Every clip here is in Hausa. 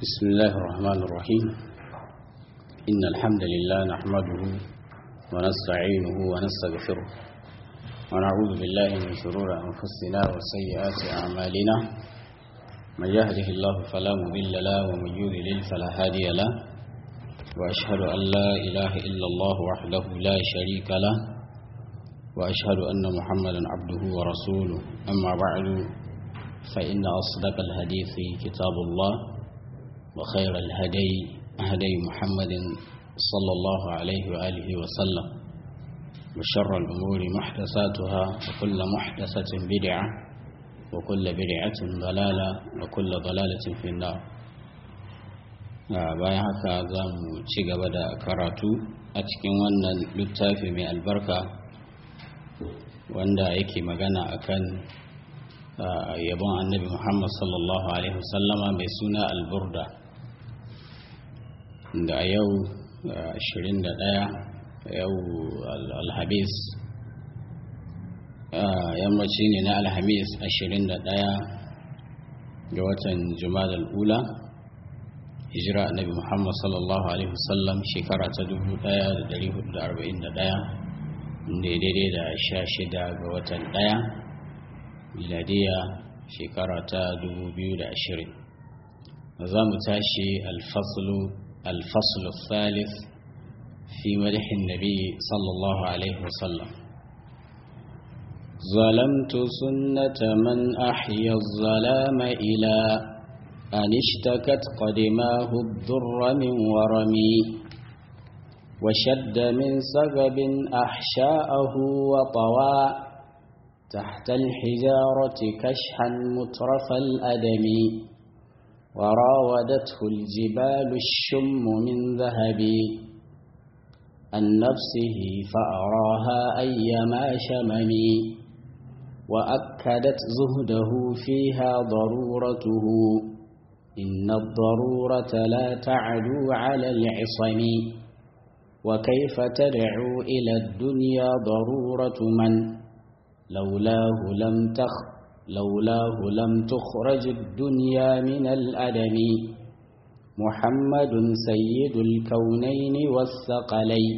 بسم الله الرحمن الرحيم إن الحمد لله نحمده ونستعينه ونستغفره ونعوذ بالله من شرور أنفسنا وسيئات أعمالنا من يهده الله فلا مضل له ومن يضلل فلا هادي له وأشهد أن لا إله إلا الله وحده لا شريك له وأشهد أن محمدا عبده ورسوله أما بعد فإن أصدق الحديث كتاب الله وخير الهدي هدي محمد صلى الله عليه وآله وسلم وشر الأمور محدثاتها وكل محدثة بدعة وكل بدعة ضلالة وكل ضلالة في النار bayan haka za mu ci gaba da karatu a cikin wannan littafi mai albarka wanda yake magana akan yabon annabi muhammad sallallahu alaihi wasallama mai suna alburda da a yau 21 yau alhamis yammaci ne na alhamis 21 ga watan jumada al'ula hijira annabi muhammad sallallahu alaihi wasallam shekara ta 1441 daidai da 16 ga watan 1 miladiya shekara ta 2020 za mu tashi alfaslu thalith fi madahin nabi sallallahu alaihi wasallam ظلمت سنة من أحيا الظلام إلى أن اشتكت قدماه الضر من ورمي وشد من سبب أحشاءه وطوى تحت الحجارة كشحا مترف الأدم وراودته الجبال الشم من ذهب عن نفسه فأراها أيما شمم وأكدت زهده فيها ضرورته إن الضرورة لا تعدو على العصم وكيف تدعو إلى الدنيا ضرورة من لولاه لم تخ لولاه لم تخرج الدنيا من الأدم محمد سيد الكونين والثقلين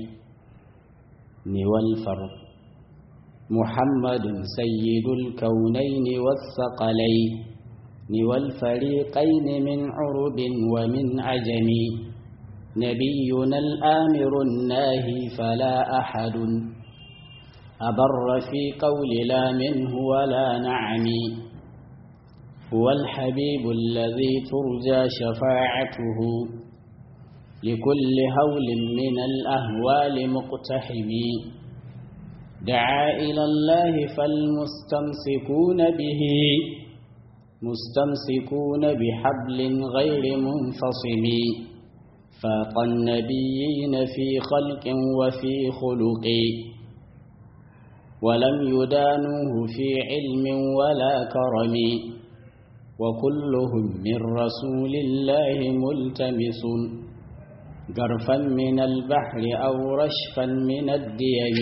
والفرق محمد سيد الكونين والثقلين والفريقين من عرب ومن عجم نبينا الآمر الناهي فلا أحد أبر في قول لا منه ولا نعم هو الحبيب الذي ترجى شفاعته لكل هول من الأهوال مقتحم دعا إلى الله فالمستمسكون به مستمسكون بحبل غير منفصم فاق النبيين في خلق وفي خلق ولم يدانوه في علم ولا كرم وكلهم من رسول الله ملتمس جرفا من البحر أو رشفا من الديم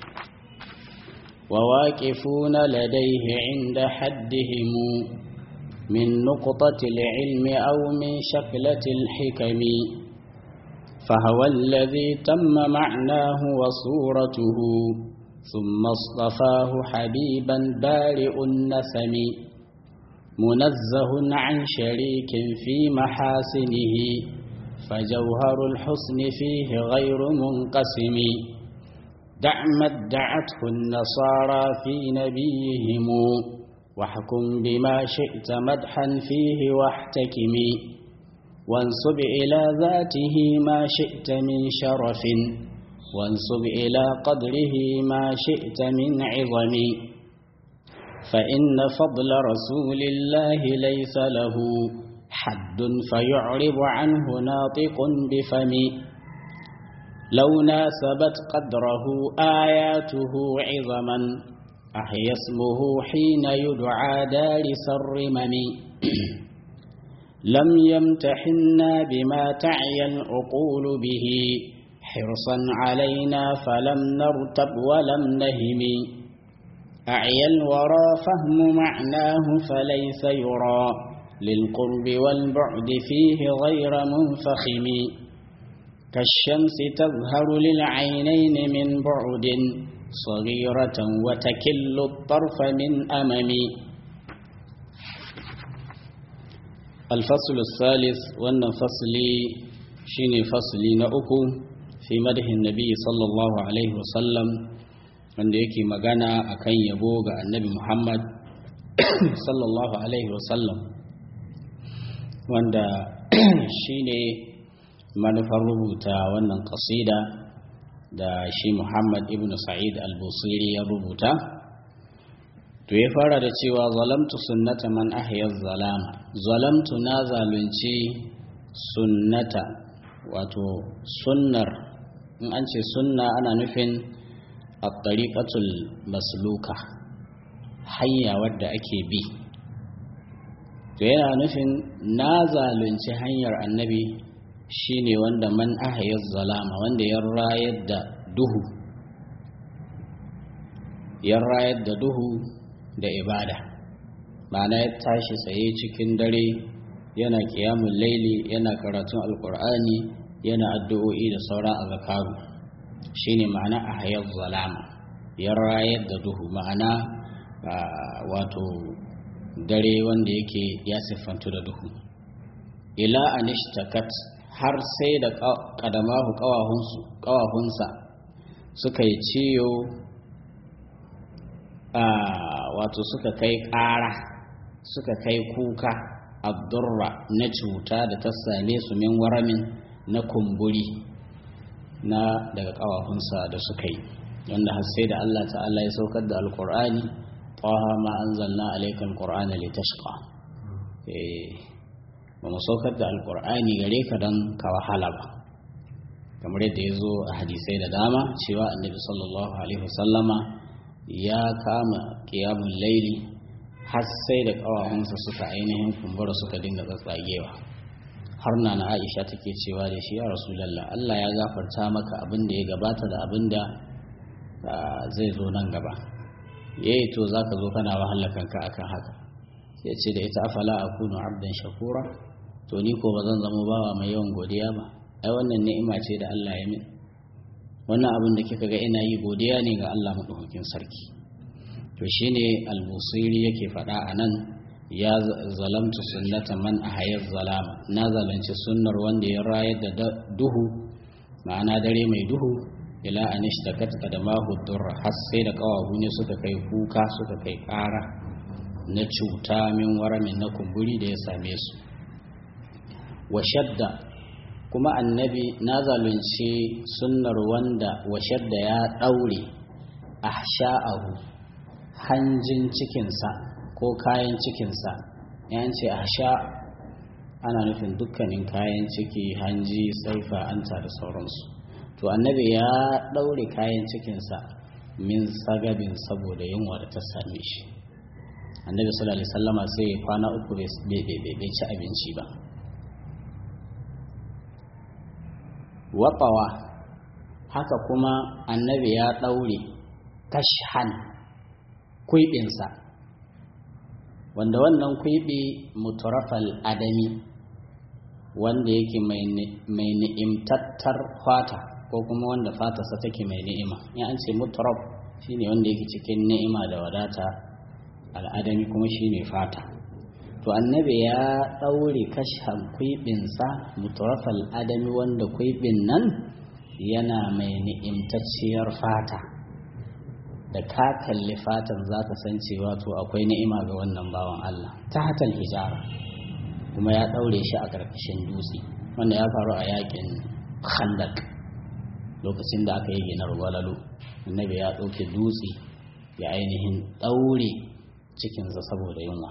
وواقفون لديه عند حدهم من نقطة العلم أو من شكلة الحكم فهو الذي تم معناه وصورته ثم اصطفاه حبيبا بارئ النسم منزه عن شريك في محاسنه فجوهر الحسن فيه غير منقسم دع ما ادعته النصارى في نبيهم واحكم بما شئت مدحا فيه واحتكم وانصب إلى ذاته ما شئت من شرف وانصب إلى قدره ما شئت من عظم فإن فضل رسول الله ليس له حد فيعرب عنه ناطق بفم لو ناسبت قدره آياته عظما أحيا اسمه حين يدعى دارس الرمم لم يمتحنا بما تعي العقول به حرصا علينا فلم نرتب ولم نهم أعيا الورى فهم معناه فليس يرى للقرب والبعد فيه غير منفخم كالشمس تظهر للعينين من بعد صغيرة وتكل الطرف من أمم الفصل الثالث وأن فصلي شيني فصلي نأكو في مدح النبي صلى الله عليه وسلم wanda yake magana akan yabo ga annabi Muhammad sallallahu alaihi wasallam wanda shine manufar rubuta wannan kasida da shi Muhammad ibn Sa'id al-Busiri ya rubuta to ya fara da cewa zalamtu sunnata man ahya zalama zalamtu na zalunci sunnata wato sunnar in an ce sunna ana nufin at-tariqatul masluka hanya wadda ake bi to yana nufin na zalunci hanyar annabi shine wanda man ahayar zalama wanda ya rayar da duhu ya rayar da duhu da ibada ma'ana ya tashi tsaye cikin dare yana kiyamun laili yana karatun alkur'ani yana addu'o'i da sauran azakaru shine ma'ana ahayar zalama ya rayar da duhu ma'ana wato dare wanda yake ya siffantu da duhu ila anishtakat har sai da kadamahu kawahunsa suka yi ciyo wato suka kai ƙara suka kai kuka abdurra na cuta da ta same su min waramin na kumburi na daga kawahunsa da suka yi wanda har sai da Allah ta'ala ya saukar da alkur'ani taha ma anzalna alayka alqur'ana litashqa eh ba mu saukar da alkur'ani gare ka don ka wahala ba kamar yadda ya zo a hadisai da dama cewa annabi sallallahu alaihi wasallama ya kama kiyamun laili har sai da ƙawahunsa suka ainihin kumbura suka dinga tsatsagewa har na na aisha take cewa da shi ya rasulallah allah ya gafarta maka abin da ya gabata da abin da zai zo nan gaba yayi to za ka zo kana wahala kanka akan haka sai ce da ita afala akunu abdan shakura to ni ko ba zan zama bawa mai yawan godiya ba ai wannan ni'ima ce da Allah ya min wannan abin da kika ga ina yi godiya ne ga Allah madaukakin sarki to shine al-busiri yake faɗa a nan ya zalamtu sunnata man ahayar zalama na zalunci sunnar wanda ya rayar da duhu ma'ana dare mai duhu ila anish da katka da mahudur har sai da kawahu ne suka kai kuka suka kai ƙara na cuta min waramin na kumburi da ya same su wa shadda kuma annabi na zalunci sunnar wanda wa shadda ya ɗaure a sha'ahu hanjin cikinsa ko kayan cikinsa yan ce a sha ana nufin dukkanin kayan ciki hanji saifa anta da sauransu to annabi ya ɗaure kayan cikinsa min sagabin saboda yunwa da ta same shi annabi sallallahu alaihi wasallama sai kwana uku bai ci abinci ba waɓawa haka kuma annabi ya ɗaure kashan kwiɓinsa wanda wannan kwiɓi muturafal adami wanda yake mai ni'imtattar fata ko kuma wanda fatarsa take mai ni'ima in an ce muturaf shine wanda yake cikin ni'ima da wadata al'adami kuma shine fata to annabi ya ɗaure kashan kwiɓinsa muturafal adami wanda kwiɓin nan yana mai ni'imtacciyar fata da ka kalli fatan za ka san cewa to akwai ni'ima ga wannan bawan Allah ta hatal hijara kuma ya ɗaure shi a ƙarƙashin dutse wanda ya faru a yakin khandak lokacin da aka yi ginar walalo annabi ya ɗauke dutse ya ainihin ɗaure cikinsa saboda yunwa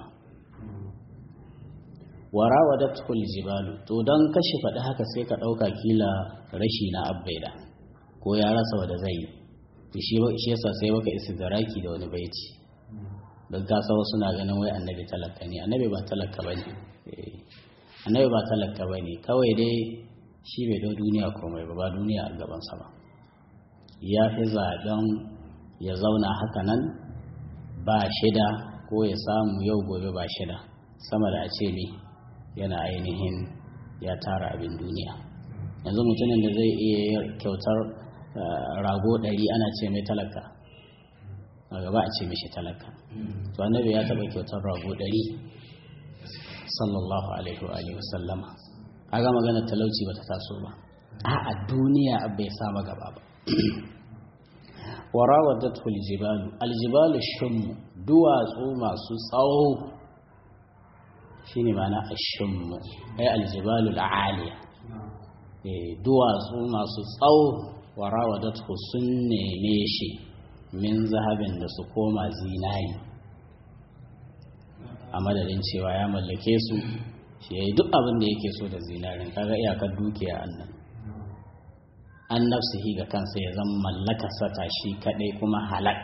wara wadatul jibalu to don kashe faɗi haka sai ka ɗauka kila rashi na abbaida ko ya rasa wada zai yi shi yasa sai baka istidraki da wani baiti don kasa wasu na ganin wai annabi talaka ne annabi ba talaka ba ne annabi ba talaka ba ne kawai dai shi bai dau duniya komai ba ba duniya a gabansa ba ya fi zaɓen ya zauna haka nan ba shida ko ya samu yau gobe ba shida sama da a ce ne yana ainihin ya tara abin duniya yanzu mutumin da zai iya kyautar rago ɗari ana ce mai talaka a gaba a ce mishi talaka to annabi ya taɓa kyautar rago ɗari sallallahu alaihi wa sallama a ga magana talauci bata taso ba a duniya bai sama gaba ba warawadat aljibalu aljibalu shummu duwatsu masu tsawo shine mana ashummu ai aljibalu alaliya eh duwatsu masu tsawo warawadat sun neme shi min zahabin da su koma zinari a madadin cewa ya mallake su shi yayi duk abin da yake so da zinarin kaga iyakar dukiya annan an nafsihi ga kansa ya zama mallaka sata shi kadai kuma halak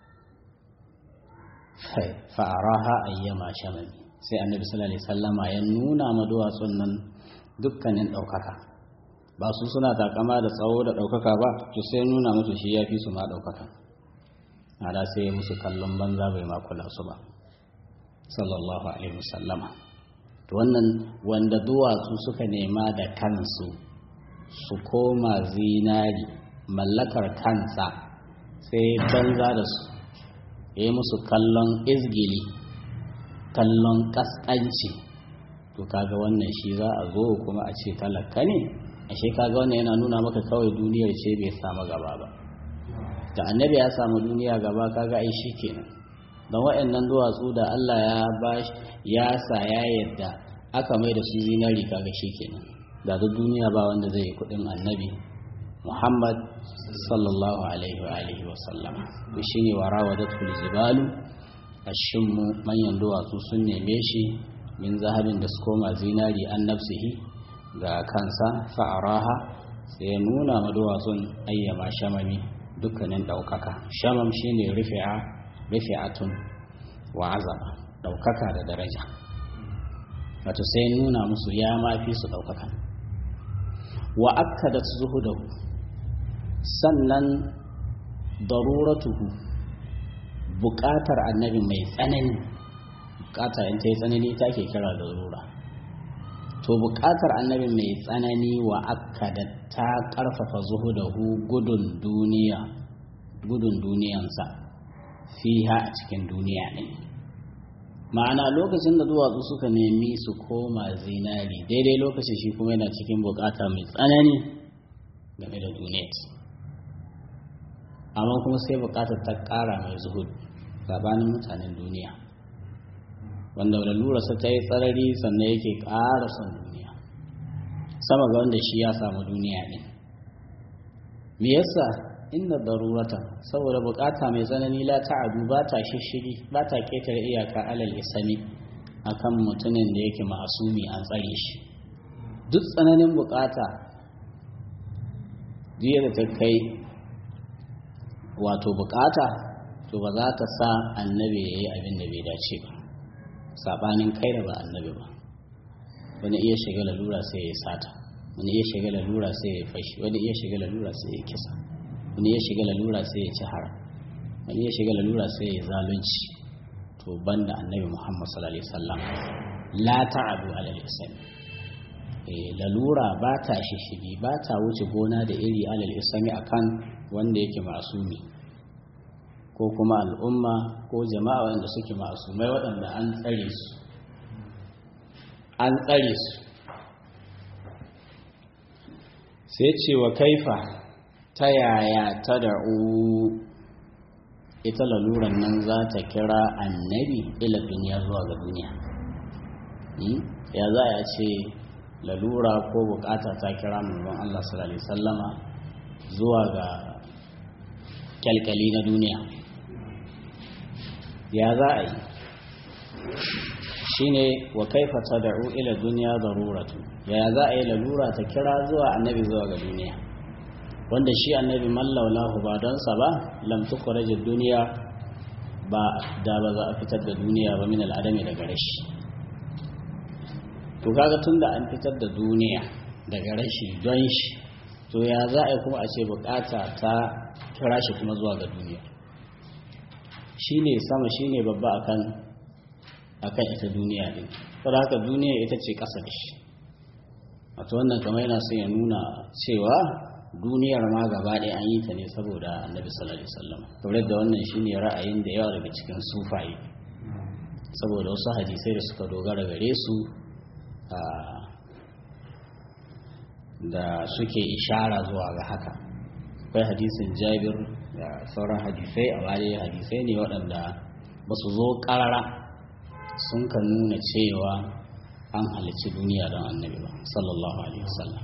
fa'araha ayyama shamami sai annabi sallallahu alaihi sallama ya nuna ma duwatsun nan dukkanin ɗaukaka ba su suna takama da tsawo da ɗaukaka ba to sai nuna musu shi ya fi su ma ɗaukaka ada sai ya musu kallon banza bai ma kula su ba sallallahu alaihi wasallama to wannan wanda duwatsu suka nema da kansu su koma zinari mallakar kansa sai banza da su ya yi musu kallon izgili kallon kaskanci to kaga wannan shi za a zo kuma a ce talaka ne ashe kaga wannan yana nuna maka kawai duniyar ce bai samu gaba ba da annabi ya samu duniya gaba kaga ai shi kenan don waɗannan duwatsu da Allah ya bashi ya sa ya yadda aka mai da su zinari kaga shi kenan da duk duniya ba wanda zai yi kudin annabi muhammad sallallahu alaihi wa alihi wa sallama to shine wa rawadatul jibalu ashimmu manyan duwatsu sun neme shi min zahabin da su koma zinari an nafsihi ga kansa fa'araha sai ya nuna ma duwatsun ayyama shamami dukkanin ɗaukaka shamam shine rufi'a rufi'atun wa azama ɗaukaka da daraja wato sai nuna musu ya mafi su ɗaukaka wa akkadat zuhudahu sannan daruratuhu buƙatar annabi mai tsanani buƙata in ta yi tsanani ta ke kira darura to buƙatar annabi mai tsanani wa akkadat ta ƙarfafa zuhudahu gudun duniya gudun duniyansa fiha a cikin duniya ɗin ma'ana lokacin da duwatsu suka nemi su koma zinari daidai lokacin shi kuma yana cikin bukata mai tsanani game da duniyat amma kuma sai bukatar ta kara mai zuhud gabanin mutanen duniya wanda lalurarsa ta yi tsarari sannan yake kara son duniya sama ga wanda shi ya samu duniya ne me yasa inna darurata saboda bukata mai tsanani la ta'adu ba ta shishigi ba ta ketare iyaka alal isami akan mutumin da yake ma'asumi an tsare shi duk tsananin bukata jiya da ta kai wato bukata to ba za ta sa annabi ya yi abin da bai dace ba sabanin kai da ba annabi ba wani iya shiga lalura sai ya sata wani iya shiga lalura sai ya fashi wani iya shiga lalura sai ya kisa wani ya shiga lalura sai ya ci haram wani ya shiga lalura sai ya zalunci to banda annabi muhammad sallallahu alaihi wasallam la ta'adu ala lisan eh lalura ba ta shishigi ba ta wuce gona da iri ala lisan akan wanda yake masumi ko kuma al'umma ko jama'a wanda suke masumai waɗanda an tsare su an tsare su sai ce wa kaifa ta yaya ta da'u ita laluran nan za ta kira annabi ila duniya zuwa ga duniya ya za a ce lalura ko bukata ta kira manzon Allah sallallahu alaihi sallama zuwa ga kyalkyali na duniya ya za a yi shine wa kaifa tad'u ila dunya daruratu ya za a yi lalura ta kira zuwa annabi zuwa ga duniya wanda shi annabi mallaulahu ba don sa ba lam tukhraj ad-dunya ba da ba za a fitar da duniya ba min al'adami daga rashi to kaga tunda an fitar da duniya daga rashi don shi to ya za a yi kuma a ce bukata ta kira shi kuma zuwa ga duniya shine sama shine babba akan akan ita duniya din saboda haka duniya ita ce ƙasa da shi wato wannan kamar yana son ya nuna cewa duniyar ma gaba ɗaya an yi ta ne saboda annabi sallallahu alaihi wasallam kamar da wannan shine ra'ayin da yawa daga cikin sufaye saboda wasu hadisai da suka dogara gare su da suke ishara zuwa ga haka akwai hadisin jabir da sauran hadisai a baya hadisai ne waɗanda ba su zo ƙarara sun kan nuna cewa an halicci duniya don annabi ba sallallahu alaihi wasallam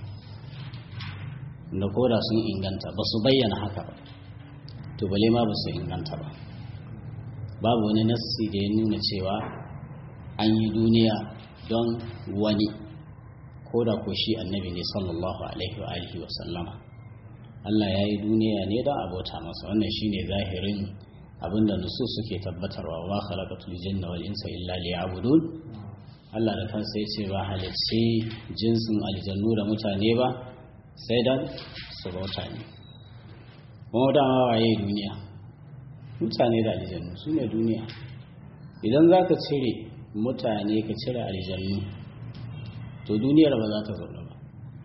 da koda sun inganta ba su bayyana haka ba to bale ma ba su inganta ba babu wani nassi da ya nuna cewa an yi duniya don wani ko da ko shi annabi ne sallallahu alaihi wa alihi wa sallama Allah ya yi duniya ne don abota masa wannan shine zahirin abinda nusu suke tabbatarwa wa khalaqatul jinna wal insa illa liya'budun Allah da kansa ya ce ba halicci jinsin aljannu da mutane ba sai dan su bauta ne kuma dama waye duniya mutane da aljannu su ne duniya idan za ka cire mutane ka cire aljannu to duniyar ba za ta zaune ba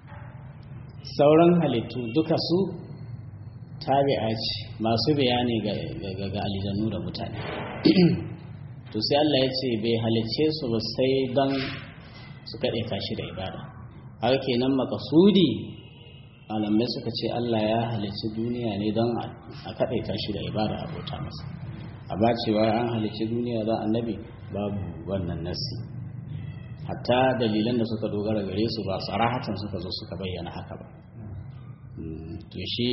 sauran halittu duka su tabi'a ce masu bayani ga aljannu da mutane to sai Allah ya ce bai halicce su ba sai don su kaɗe tashi da ibada haka kenan makasudi malamai suka ce Allah ya halicci duniya ne don a kaɗe tashi da ibada a bauta masa a ba cewa an halicci duniya don annabi babu wannan nasi hatta dalilan da suka dogara gare su ba sarahatan suka zo suka bayyana haka ba to shi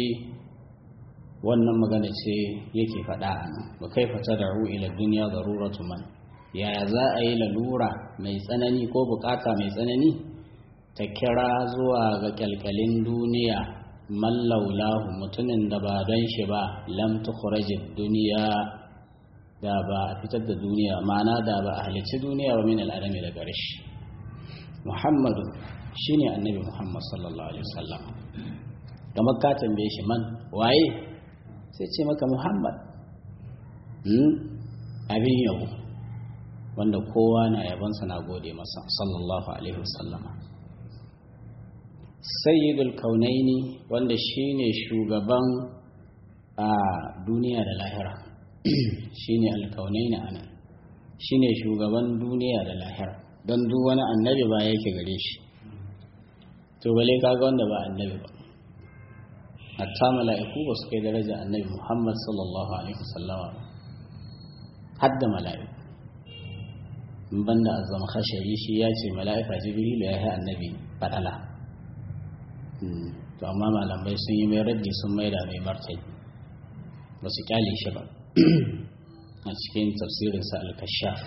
wannan magana ce yake faɗa a nan ba kai fata da ru ila duniya zaruratu man yaya za a yi lalura mai tsanani ko bukata mai tsanani ta kira zuwa ga kyalkyalin duniya mallaulahu mutumin da ba don shi ba lam tukhrajid duniya da ba a fitar da duniya ma'ana da ba a halicci duniya ba min al'adami daga rashi muhammadu shine annabi muhammad sallallahu alaihi wasallam kamar ka tambaye shi man waye sai ce maka muhammad abin yabo wanda kowa na yabansa na gode masa sallallahu alaihi wasallam sayyidul kaunaini wanda shine shugaban a duniya da lahira shine alkaunaini anan shine shugaban duniya da lahira don duk wani annabi ba yake gare shi to bale kaga wanda ba annabi ba hatta mala'iku ba su kai daraja annabi Muhammad sallallahu alaihi wasallama hadda mala'iku in banda azama khashari shi ya ce mala'ika jibril ya yi annabi fadala to amma malamai sun yi mai raddi sun maida mai martani ba su kyale shi ba a cikin tafsirinsa al-kashaf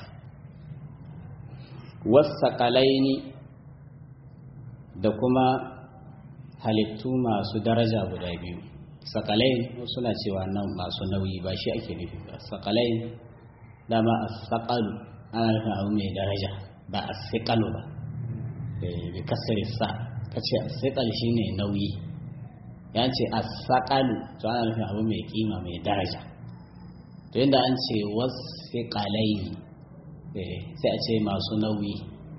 wasaqalaini da kuma halittu masu daraja guda biyu sakalai suna cewa nan masu nauyi ba shi ake nufi ba sakalai dama a sakalu ana nufin abu mai daraja ba a sikalu ba bi kasari sa ka ce a sikal shi ne nauyi ya ce a sakalu to ana nufin abu mai kima mai daraja to yadda an ce wasu kalai sai a ce masu nauyi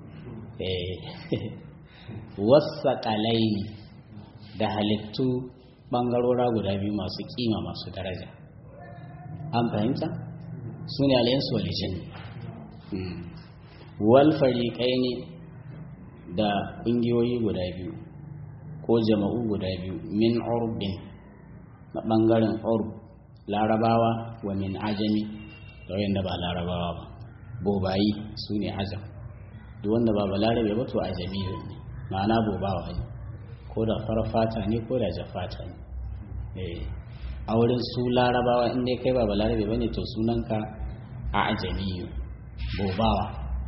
wasu kalai da halittu ɓangarora guda biyu masu kima masu daraja an fahimta su ne alayensu walijin wal fariƙai ne da ƙungiyoyi guda biyu ko jama'u guda biyu min urbin na ɓangaren urb larabawa wa min ajami da wanda ba larabawa ba bobayi su ne ajam duk wanda ba ba larabe ba to ajami ne ma'ana bobawa ne ko da farar fata ne ko da jafata ne a wurin su larabawa in dai kai ba balarabe bane to sunanka a ajamiyu bobawa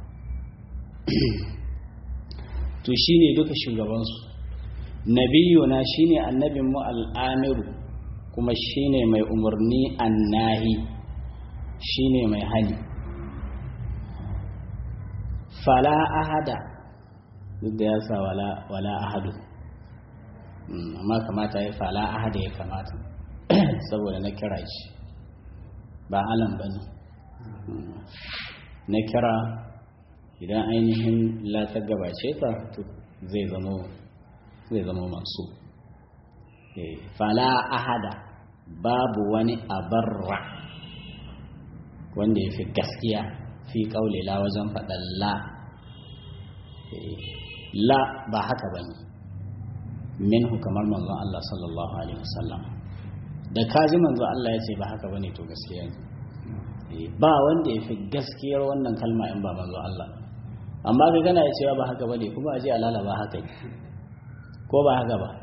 to shine duka shugabansu nabiyuna shine annabin mu al'amiru kuma shine mai umarni annahi shine mai hali fala ahada duk da ya sa wala, wala ahadu amma kamata ya fala ahada ya kamata saboda na kira shi ba alam ba ne na kira idan ainihin la ta gabace ta zai zama zai zama masu fala ahada babu wani abarra wanda ya fi gaskiya fi kaule la wajen faɗan la la ba haka ba ne minhu kamar manzon Allah sallallahu alaihi wasallam da kaji manzon Allah ya ce ba haka ba ne to gaskiya ne ba wanda ya fi gaskiyar wannan kalma in ba manzon Allah amma ga gana ya cewa ba haka ba ne kuma a je alala ba haka ne ko ba haka ba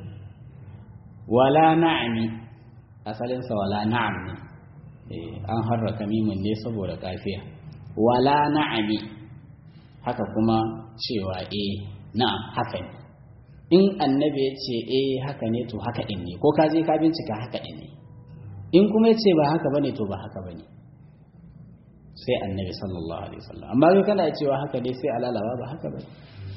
wala na'ami asalinsa wala na'am ne an harraka mimin ne saboda kafiya wala na'ami haka kuma cewa eh na'am haka ne in annabi ya ce eh haka ne to haka din ne ko ka je ka bincika haka din ne in kuma ya ce ba haka bane to ba haka bane sai annabi sallallahu alaihi wasallam amma kai kana cewa haka dai sai alalawa ba haka bane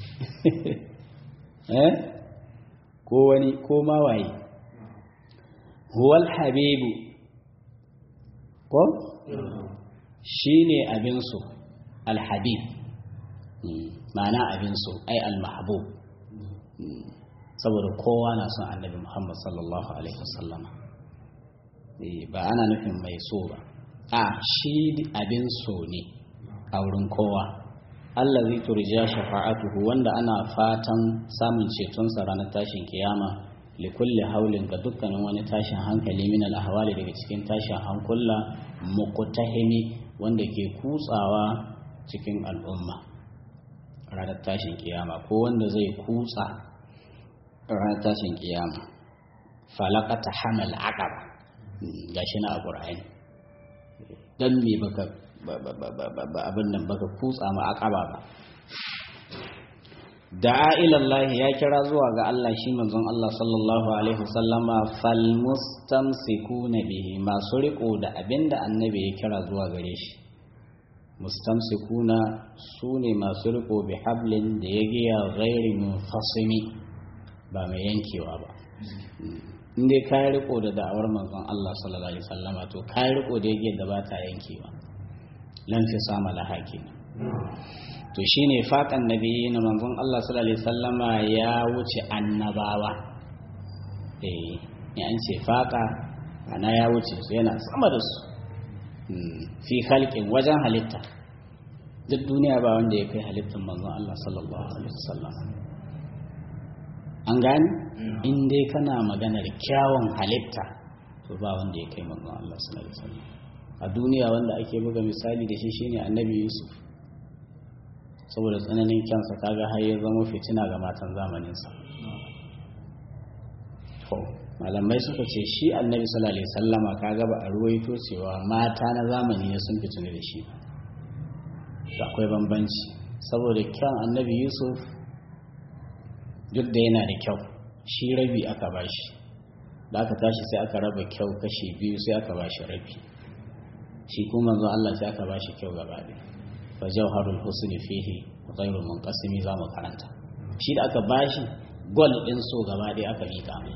eh ko wani ko ma waye huwal habibu ko shine abin so alhabib ma'ana abin so ai almahbub saboda kowa na son annabi muhammad sallallahu alaihi wasallam ba ana nufin mai so ba a shi abin so ne a wurin kowa Allah zai turja shafa'atuhu wanda ana fatan samun cetonsa ranar tashin kiyama li kulli haulin ga dukkanin wani tashin hankali min al-ahwali daga cikin tashin hankula muqtahimi wanda ke kutsawa cikin al'umma ranar tashin kiyama ko wanda zai kutsa ranar tashin kiyama falaqata hamal aqaba gashi na alqur'ani dan me baka abin nan baka kutsa ma aqaba ba da'a ilallahi ya kira zuwa ga Allah shi manzon Allah sallallahu alaihi wasallama fal mustamsikuna bihi masu riko da abinda annabi ya kira zuwa gare shi mustamsikuna sune masu riko bi hablin da ya giya ghairi munfasimi ba mai yankewa ba in dai ka riko da da'awar manzon Allah sallallahu alaihi wasallama to ka riko da yake da ba ta yankewa lan fi sama lahaki to shine faƙan nabi na manzon Allah sallallahu alaihi wasallama ya wuce annabawa eh ya an ce faƙa ana ya wuce su yana sama da su fi halƙin wajen halitta duk duniya ba wanda ya kai halittar manzon Allah sallallahu alaihi wasallam an gani in dai kana maganar kyawun halitta to ba wanda ya kai manzon Allah sallallahu alaihi wasallam a duniya wanda ake buga misali da shi shine annabi Yusuf saboda tsananin kyansa kaga har ya zama fitina ga matan zamaninsa malamai suka ce shi annabi sallallahu alaihi sallama kaga ba a ruwaito cewa mata na zamani ne sun fitini da shi da akwai bambanci saboda kyan annabi yusuf duk da yana da kyau shi rabi aka bashi da aka tashi sai aka raba kyau kashi biyu sai aka bashi rabi shi kuma manzo Allah sai aka bashi kyau gaba ɗaya fa jawharul husni fihi ghairu munqasimi za mu karanta shi da aka bashi gol din so gaba ɗaya aka mika mai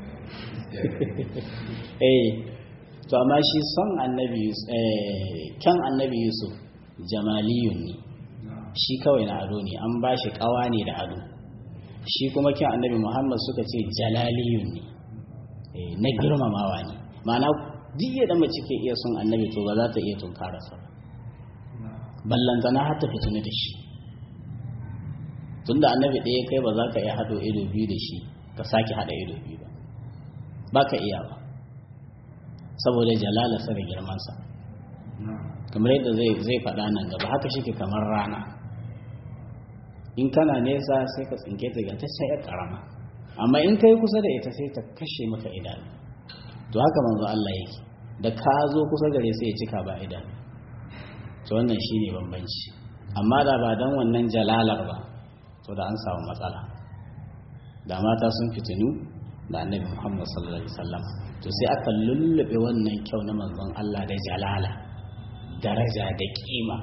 eh to amma shi son annabi eh kan annabi yusuf jamaliyun ne shi kawai na ado ne an bashi kawa ne da ado shi kuma kyan annabi muhammad suka ce jalaliyun ne na girmamawa ne ma'ana duk yadda mace ke iya son annabi to ba za ta iya tunkara sa ballantana har ta fitini da shi tunda annabi ɗaya kai ba za ka iya haɗo ido biyu da shi ka sake haɗa ido biyu ba ba ka iya ba saboda jalalarsa da girmansa kamar yadda zai faɗa nan gaba haka shi ke kamar rana in kana nesa sai ka tsinke ta ga ta sai ƙarama amma in kai kusa da ita sai ta kashe maka idanu to haka manzo Allah yake da ka zo kusa gare sai ya cika ba idanu to wannan shine bambanci amma da ba dan wannan jalalar ba to da an samu matsala da mata sun fitinu da annabi Muhammad sallallahu alaihi wasallam to sai aka lullube wannan kyau na manzon Allah da jalala daraja da kima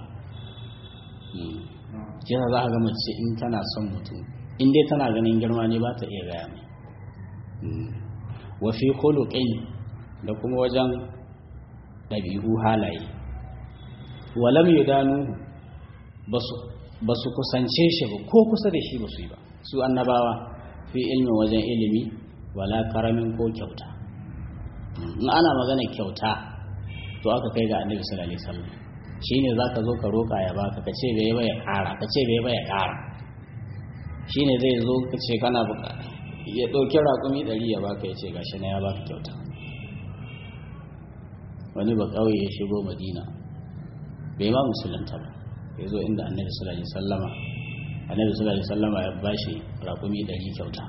kisa za ka ga mace in tana son mutum in dai tana ganin girma ne ba ta iya gaya mai wa fi khuluqin da kuma wajen ɗabi'u halaye walam yudanu basu ba su kusance shi ba ko kusa da shi ba su yi ba su annabawa fi ilmin wajen ilimi wala karamin ko kyauta in ana magana kyauta to aka kai ga annabi sallallahu alaihi wasallam shine zaka zo ka roka ya baka ka ce bai ba ya kara ka ce bai ba ya kara shine zai zo ka ce kana bukata ya dauki raƙumi ɗari ya baka ya ce gashi na ya baka kyauta wani ba kauye ya shigo madina bai ma musulunta ba ya zo inda annabi sallallahu alaihi wasallama annabi sallallahu alaihi wasallama ya bashi raƙumi ɗari kyauta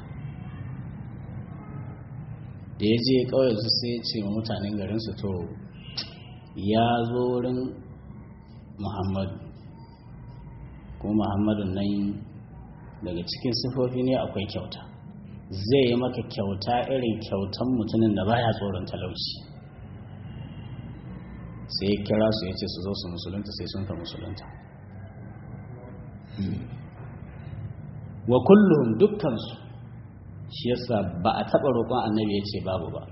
da ya je kawai su sai ce ma mutanen garinsu to ya zo wurin muhammadu ko muhammadu nan daga cikin sifofi ne akwai kyauta zai yi maka kyauta irin kyautan mutumin da baya tsoron talauci sai ya kira su ya ce su zo su musulunta sai sun ka musulunta wa kullum dukkansu shi yasa ba a taɓa roƙon annabi ya ce babu ba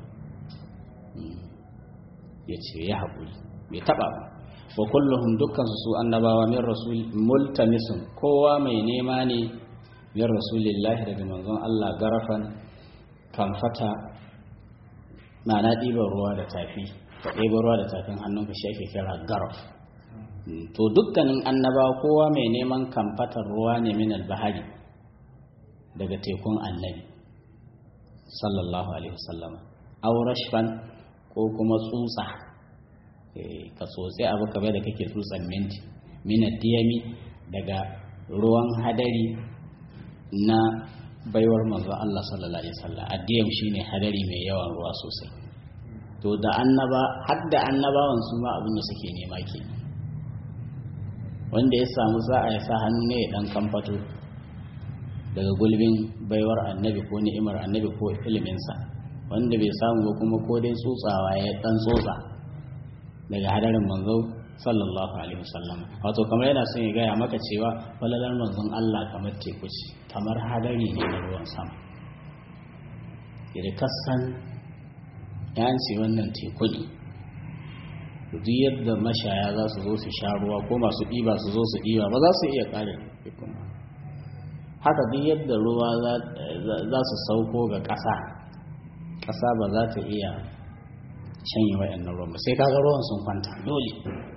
ya ce ya haƙuri bai taɓa ba wa kulluhum dukkansu su annabawa min rasul multamisun kowa mai nema ne min rasulillahi daga manzon Allah garafan kamfata ma'ana ɗiban ruwa da tafi ka ɗiban ruwa da tafin hannunka shi ake kira garaf to dukkanin annabawa kowa mai neman kamfatar ruwa ne min albahari daga tekun annabi sallallahu alaihi wasallam aw rashfan ko kuma tsutsa ka tsotsi abu kamar da kake tsutsan minti minad diyami daga ruwan hadari na baiwar manzo Allah sallallahu alaihi wasallam addiyam shine hadari mai yawan ruwa sosai to da annaba har da annabawan su ma abin da suke nema ke wanda ya samu sa'a ya sa hannu ne ya dan kamfato daga gulbin baiwar annabi ko ni'imar annabi ko iliminsa wanda bai samu ba kuma ko dai tsotsawa ya dan tsotsa daga hadarin manzo sallallahu alaihi wasallam wato kamar yana son ya gaya maka cewa falalar manzon Allah kamar teku ce kamar hadari ne na ruwan sama idan kasan ya ce wannan teku ne duk yadda mashaya za su zo su sha ruwa ko masu ɗiba su zo su ɗiba ba za su iya ƙare tekun haka duk yadda ruwa za su sauko ga ƙasa ƙasa ba za ta iya shanye waɗannan ruwan ba sai kaga ruwan sun kwanta dole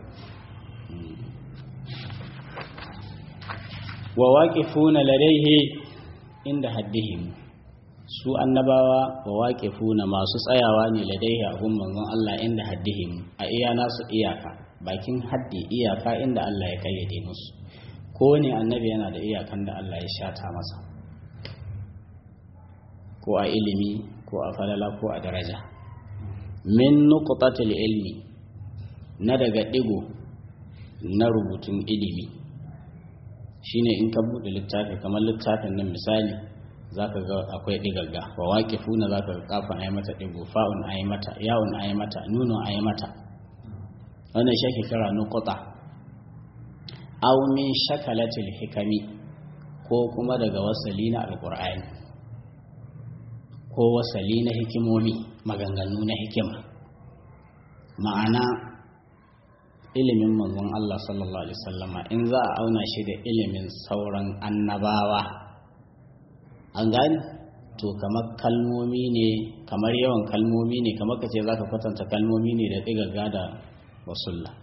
wa waqifuna ladaihi inda haddihim su annabawa wa waqifuna masu tsayawa ne ladaihi a gun manzon Allah inda haddihim a iya nasu iyaka bakin haddi iyaka inda Allah ya kayyade musu ko ne annabi yana da iyakan da Allah ya shata masa ko a ilimi ko a falala ko a daraja min nuqtatil ilmi na daga digo na rubutun ilimi shine in ka bude littafi kamar littafin nan misali zaka ga akwai digagga wa waqifuna zaka ga kafin ayi mata digo fa'un ayi mata ya'un ayi mata nunun ayi mata wannan shi ake kira nuqta aw min shakalatil hikami ko kuma daga wasali na alqur'ani ko wasali na hikimomi maganganu na hikima ma'ana ilimin manzon Allah sallallahu alaihi wasallama in za a auna shi da ilimin sauran annabawa an gani to kamar kalmomi ne kamar yawan kalmomi ne kamar ka ce za ka kwatanta kalmomi ne da ɗigaga da wasulla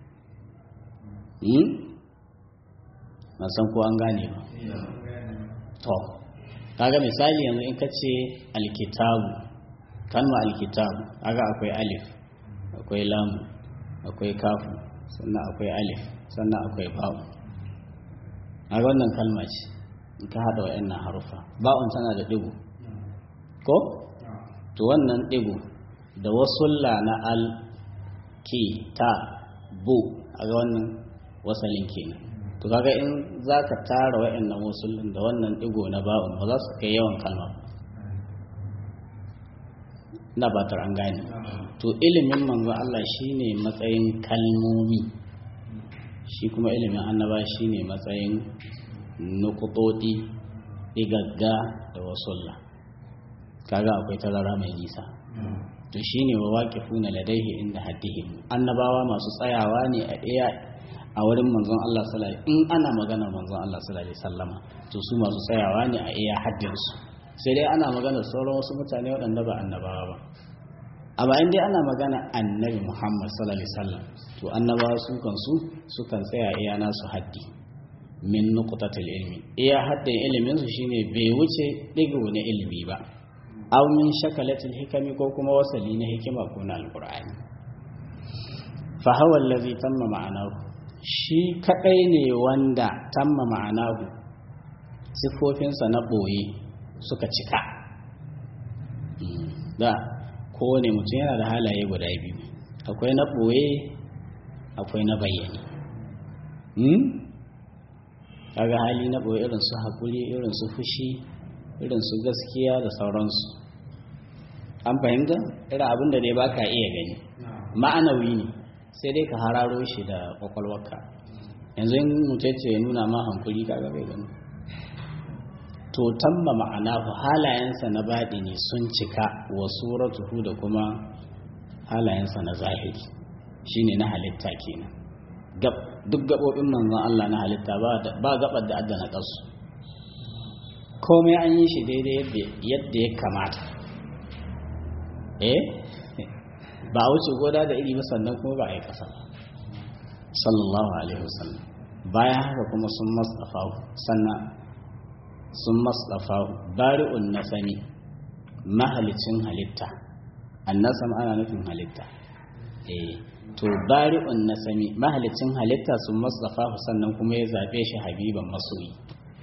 na san ko an gane ba to kaga misali yanzu in ka ce alkitabu kalma alkitabu kaga akwai alif akwai lamu akwai kafu sannan akwai alif sannan akwai ba'u kaga wannan kalma ce in ka hada wa'annan harufa ba'un tana da digo ko to wannan digo da wasulla na al ki ta bu kaga wannan wasalin kenan to kaga in za ka tara wa'annan wasullin da wannan digo na ba'un ba za su kai yawan kalma na batar an gane to ilimin manzo Allah shine matsayin kalmomi shi kuma ilimin annaba shine matsayin nukutoti igagga da wasulla kaga akwai tazara mai nisa to shine wa waqifuna ladaihi inda haddihim annabawa masu tsayawa ne a iya a wurin manzon Allah sallallahu in ana magana manzon Allah sallallahu alaihi wasallama to su masu tsayawa ne a iya haddin su sai dai ana magana sauran wasu mutane waɗanda ba annabawa ba amma in dai ana magana annabi Muhammad sallallahu alaihi wasallam to annabawa su kan su sukan tsaya iya nasu haddi min nuqtatil ilmi iya haddin ilimin su shine bai wuce digo na ilimi ba aw min shakalatil hikami ko kuma wasali na hikima ko na alqur'ani fa hawa allazi tamma ma'anahu shi kadai ne wanda tamma ma'anahu sifofinsa na boye suka cika da kowane mutum yana da halaye guda biyu akwai na boye akwai na bayyane kaga hali na boye irin su haƙuri irin su fushi irin su gaskiya da sauransu an fahimta irin abin da dai baka iya gani ma'anawi ne sai dai ka hararo shi da kwakwalwarka yanzu in mutacce ya nuna ma hankuli kaga bai gani to tamma ma'ana halayensa na baɗi ne sun cika wa suratuhu da kuma halayensa na zahiri shine na halitta kenan duk gaɓoɓin manzon Allah na halitta ba gaɓar da adda na ƙasu komai an yi shi daidai yadda ya kamata eh ba a wuce goda da iri ba sannan kuma ba a yi ƙasa ba sallallahu alaihi wasallam bayan haka kuma sun masdafahu sannan sun masdafahu bari'un nasami mahalicin halitta annasam ana nufin halitta eh to bari'un nasami mahalicin halitta sun masdafahu sannan kuma ya zabe shi habiban masoyi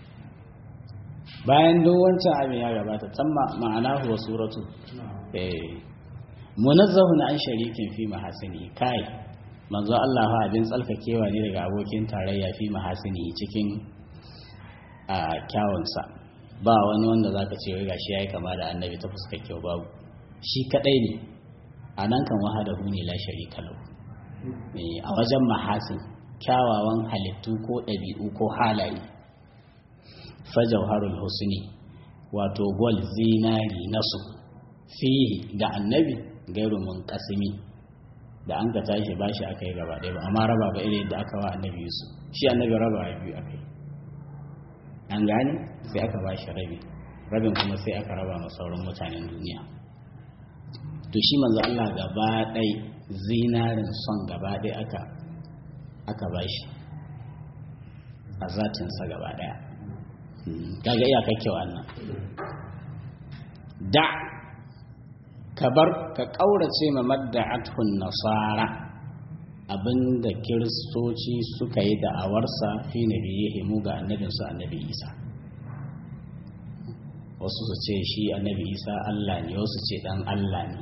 bayan duk wancan abin ya gabata tamma ma'anahu wa suratu eh munazzahun an sharikin fi mahasini kai manzo Allah fa abin tsalkakewa ne daga abokin tarayya fi mahasini cikin a kyawunsa ba wani wanda zaka ce wai gashi yayi kama da annabi ta fuskar kyau babu shi kadai ne a nan kan wahadahu ne la sharika lahu a wajen mahasin kyawawan halittu ko ɗabi'u ko halaye fajauharul husni wato gol zinari nasu fihi ga annabi gairu mun kasimi da an ka tashi ba shi aka yi gaba ɗaya ba amma raba ba irin da aka wa annabi yusuf shi annabi raba ya biyu aka yi an gane sai aka ba shi rabi rabin kuma sai aka raba ma sauran mutanen duniya to shi manzo Allah gaba ɗai zinarin son gaba ɗaya aka aka ba shi a zatinsa gaba ɗaya kaga iyakar kyau annan da ka bar ka ƙaurace ma madda'atun nasara abinda kiristoci suka yi da'awarsa fi nabiyihi mu ga annabinsu annabi isa wasu su ce shi annabi isa allah ne wasu ce dan allah ne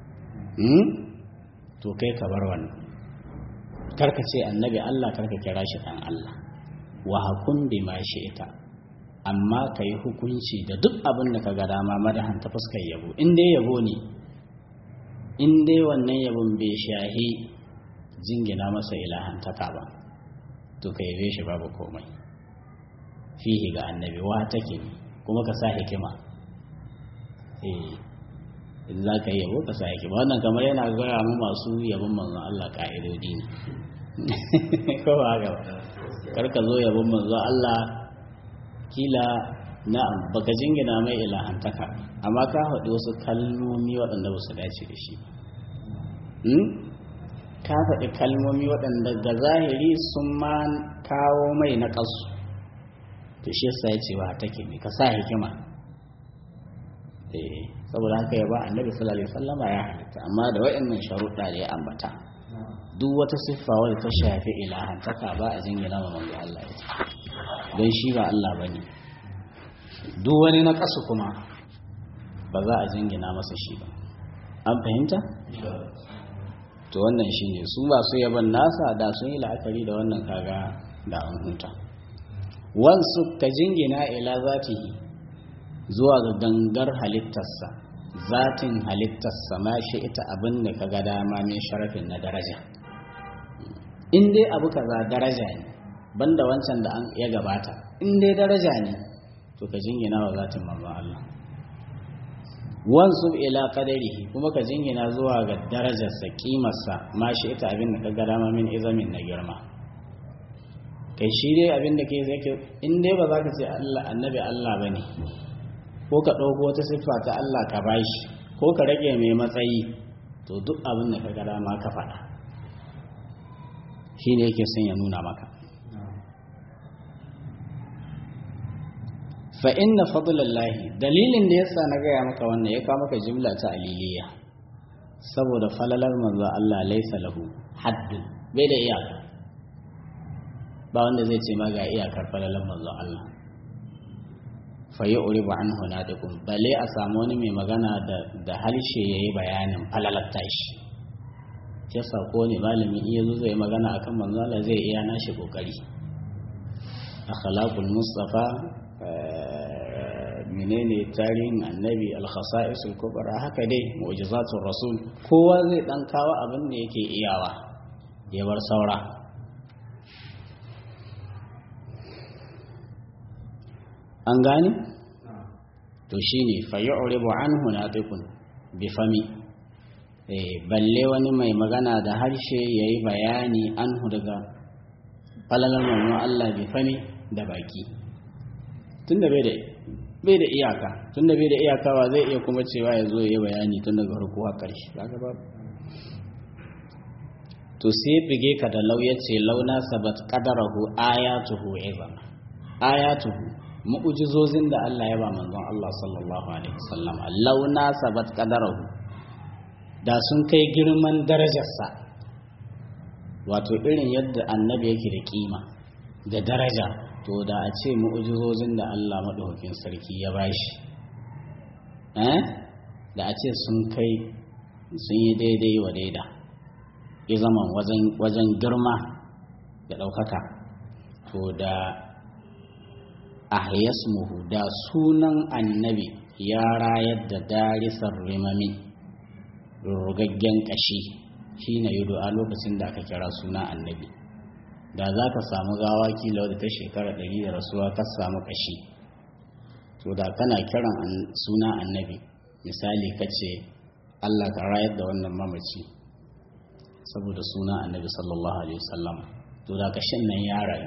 to kai ka bar wannan karka ce annabi allah karka kira shi dan allah wa hakun bi ma shi ita amma ka yi hukunci da duk abin da ka ga dama madahan ta fuskar yabo in dai yabo ne in dai wannan yabon bai shahi jingina masa ilahantaka ba to ka yabe shi babu komai fihi ga annabi wa take kuma ka sa hikima eh in za ka yabo ka sa hikima wannan kamar yana gaya mu masu yabon manzon Allah ka'idodi ne ko ba haka kar ka zo yabon manzon Allah kila na'am baka jingina mai ilahantaka amma ka haɗu wasu kalmomi waɗanda ba su dace da shi ka faɗi kalmomi waɗanda ga zahiri sun ma kawo mai na ƙasu to shi yasa ya ce ba take ne ka sa hikima eh saboda haka ya ba annabi sallallahu alaihi wasallama ya halitta amma da waɗannan sharuɗa da ya ambata duk wata siffa wadda ta shafi ilahantaka ba a jingina ma manzo Allah ita don shi ba Allah bane duk wani na ƙasu kuma ba za a jingina masa shi ba an fahimta to wannan shi ne su masu yaban nasa da sun yi la'akari da wannan kaga da an huta wansu ka jingina ila zatihi zuwa ga gangar halittarsa zatin halittarsa ma shi ita abin da ka ga dama min sharafin na daraja in dai abu kaza daraja ne banda wancan da an ya gabata in dai daraja ne to ka jingina wa zatin manzon Allah wansu ila qadarihi kuma ka jingina zuwa ga darajarsa kimarsa ma shi ita abin da ka ga dama min izamin na girma kai shi dai abin da ke zai ke in dai ba za ka ce Allah annabi Allah ba ne ko ka ɗauko wata siffa ta Allah ka bashi ko ka rage mai matsayi to duk abin da ka ga dama ka faɗa shi ne yake son ya nuna maka fa inna fadlallahi dalilin da yasa na gaya maka wannan ya kawo maka jimla ta aliliya saboda falalar manzo Allah laisa lahu haddun bai da iyaka ba wanda zai ce ma ga iyakar falalar manzo Allah fa yi uribu an hunadikum bale a samu wani mai magana da da harshe yayi bayanin falalar tashi yasa ko ne malami iya zo zai magana akan manzo Allah zai iya nashi kokari akhlaqul mustafa menene tarihin annabi al-khasa'isul kubra haka dai mu'jizatul rasul kowa zai dan kawo abin da yake iyawa ya bar saura an gane to shine fa yu'ribu anhu natiqun bi fami eh balle wani mai magana da harshe yayi bayani anhu daga falalar manzon Allah bi fami da baki tunda bai da bai da iyaka tunda bai da iyaka ba zai iya kuma cewa ya zo ya yi bayani tun daga farko har ƙarshe kaga ba to sai bige ka da lauya ce launa sabat qadarahu ayatuhu izam ayatuhu mu'jizozin da Allah ya ba manzon Allah sallallahu alaihi wasallam launa sabat qadarahu da sun kai girman darajarsa wato irin yadda annabi yake da kima da daraja to da a ce mu'ujizozin da Allah maɗaukakin sarki ya bashi eh da a ce sun kai sun yi daidai wa daida ya zama wajen girma da ɗaukaka to da ahyasmuhu da sunan annabi ya rayar da darisar rimami rugaggen ƙashi shi na yi a lokacin da aka kira suna annabi da za ka samu gawa kila wadda ta shekara ɗari da rasuwa ka samu ƙashi to da kana kiran suna annabi misali ka ce allah ka rayar da wannan mamaci saboda suna annabi sallallahu alaihi wasallam to da ƙashin nan ya rayu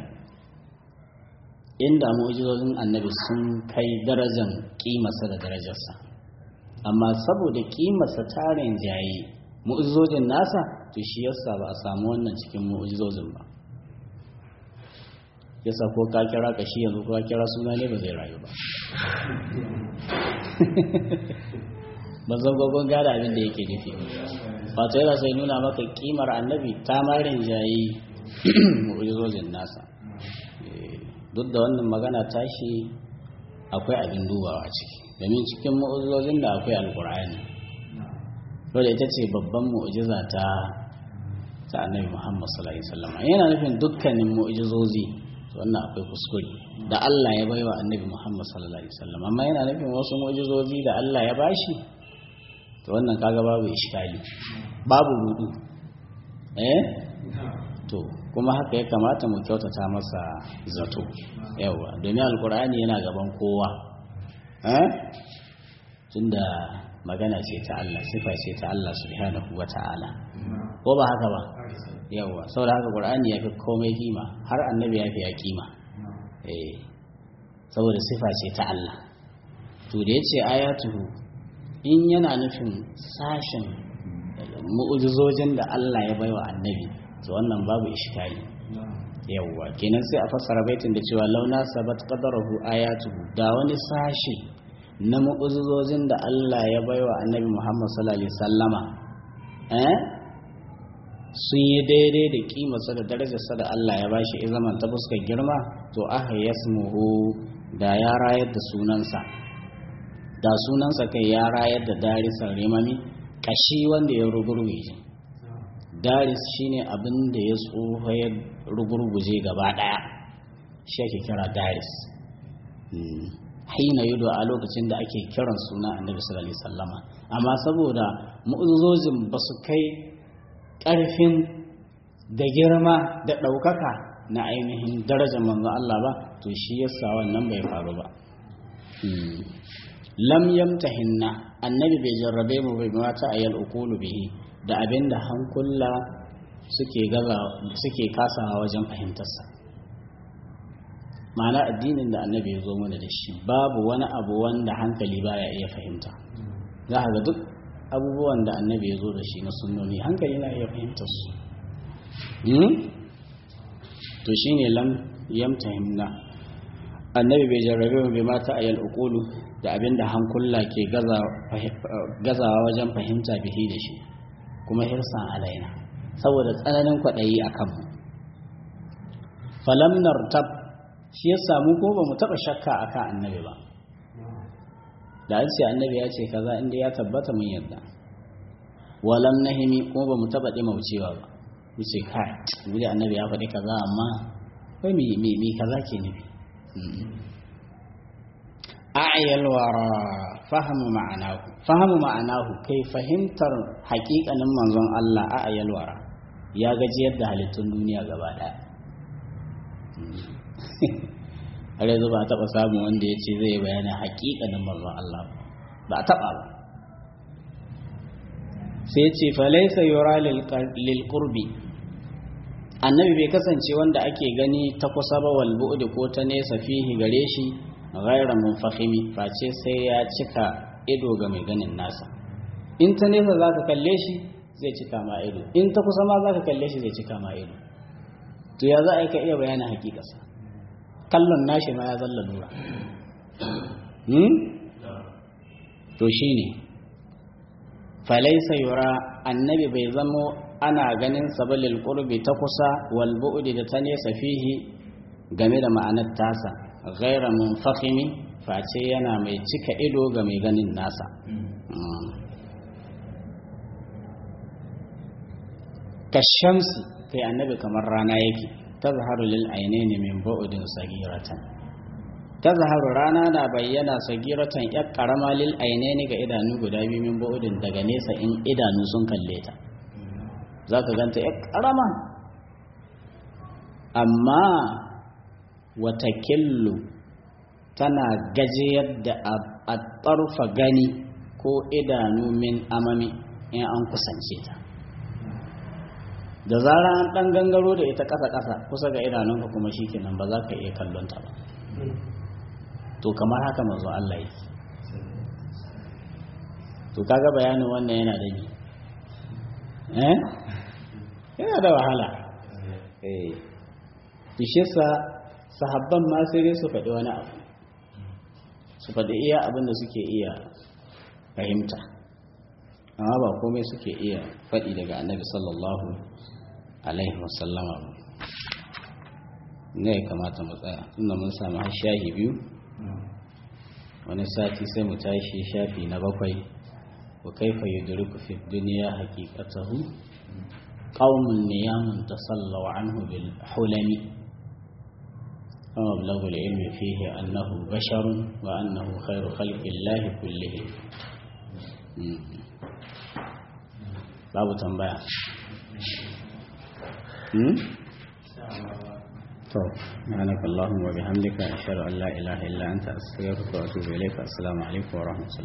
inda mu'jizozin annabi sun kai darajan kimarsa da darajarsa amma saboda kimarsa tarin jaye mu'jizojin nasa to shi yasa ba a samu wannan cikin mu'jizozin ba yasa ko ka kira ka shi yanzu ko ka kira suna ne ba zai rayu ba ba zan gogon gada abin da yake nufi wato yana sai nuna maka kimar annabi ta marin jayi mu'ujizozin nasa duk da wannan magana tashi akwai abin dubawa ciki domin cikin mu'ujizozin da akwai alkur'ani wadda ita ce babban mu'ujiza ta ta annabi muhammad sallallahu alaihi wasallam yana nufin dukkanin mu'ujizozi wannan akwai kuskure da Allah ya baiwa annabi Muhammad sallallahu alaihi wasallam amma yana nufin wasu mu'jizozi da Allah ya bashi to wannan kaga babu iskali babu rudu eh to kuma haka ya kamata mu kyautata masa zato yawa domin alkur'ani yana gaban kowa eh tunda magana ce ta Allah sifa ce ta Allah subhanahu wata'ala ko ba haka ba yawa saboda haka qur'ani ya fi komai kima har annabi ya fi ya kima eh saboda sifa ce ta Allah to da yace ayatuhu in yana nufin sashin mu'ujizojin da Allah ya baiwa annabi to wannan babu iskali yawa kenan sai a fassara baitin da cewa launa sabat qadarahu ayatuhu da wani sashi na mu'ujizojin da Allah ya baiwa annabi Muhammad sallallahu alaihi wasallama eh sun yi daidai da kimarsa da darajarsa da Allah ya bashi izaman ta fuskar girma to aka yasmuhu da ya rayar da sunansa da sunansa kai ya rayar da darisar rimami kashi wanda ya rugurguje daris shine abin da ya tsoho ya rugurguje gaba daya shi ake kira daris haina yudo a lokacin da ake kiran suna annabi sallallahu alaihi wasallama amma saboda mu'uzzozin ba su kai ƙarfin da girma da ɗaukaka na ainihin darajar manzo Allah ba to shi yasa wannan bai faru ba lam yamtahinna annabi bai jarrabe mu bai mata ayal ukulu bihi da abinda hankula suke gaza suke kasawa wajen fahimtarsa ma'ana addinin da annabi ya zo mana da shi babu wani abu wanda hankali baya iya fahimta za ga duk abubuwan da annabi ya zo da shi na sunnoni hankali na iya fahimtar su to shine lam yamtahimna annabi bai jarrabe mu bai mata ayal uqulu da abinda hankula ke gazawa wajen fahimta bihi da shi kuma hirsan alaina saboda tsananin kwaɗayi a kanmu falam nartab shi ya samu ko ba mu taɓa shakka a kan annabi ba da an ce annabi ya ce kaza inda ya tabbata mun yadda walam nahimi ko ba mu taɓa ɗimaucewa ba mu ce kai mu da annabi ya faɗi kaza amma kai mi kaza ke nufi a'yal wara fahimu ma'anahu fahimu ma'anahu kai fahimtar haƙiƙanin manzon Allah a'yal wara ya gaji yadda halittun duniya gaba ɗaya har yanzu ba a taɓa samun wanda ya ce zai bayani haƙiƙanin manzon Allah ba a taɓa ba sai ce falaisa yura lil qurbi annabi bai kasance wanda ake gani ta kusa ba wal bu'di ko ta nesa fihi gare shi ghayra munfahimi face sai ya cika ido ga mai ganin nasa in ta nesa zaka kalle shi zai cika ma ido in ta kusa ma zaka kalle shi zai cika ma ido to ya za a yi ka iya bayanin hakikarsa kallon nashi ma ya zalla lura to shine falaisa yura annabi bai zamo ana ganin sabalil qurbi ta kusa wal bu'di da ta nesa fihi game da ma'anar tasa ghaira munfakhimi face yana mai cika ido ga mai ganin nasa kashamsi kai annabi kamar rana yake tazharu lil ainaini min bu'din sagiratan tazharu rana na bayyana sagiratan yar karama lil ainaini ga idanu guda biyu min bu'din daga nesa in idanu sun kalle ta zaka ganta yar karama amma watakillu tana gajiyar da a tsarfa gani ko idanu min amami in an kusance ta da zara an ɗan gangaro da ita ƙasa-ƙasa kusa ga idanunka kuma shi kenan ba za ka iya kallon ta ba to kamar haka mazu Allah yi to kaga bayanin wannan yana da ni eh yana da wahala eh sa sahabban ma sai dai su faɗi wani abu su faɗi iya abin da suke iya fahimta amma ba komai suke iya faɗi daga annabi sallallahu alaihi wasallama ba ne ya kamata mu tsaya tunda mun samu har shahi biyu wani sati sai mu tashi shafi na bakwai wa kaifa yudriku fi dunya haqiqatahu qaumun niyamun tasallaw anhu bil hulami ومبلغ العلم فيه أنه بشر وأنه خير خلق الله كلهم babu tambaya to subhanaka allahumma wa bihamdika ashhadu an la ilaha illa anta astaghfiruka wa atubu ilayka assalamu alaikum wa rahmatullahi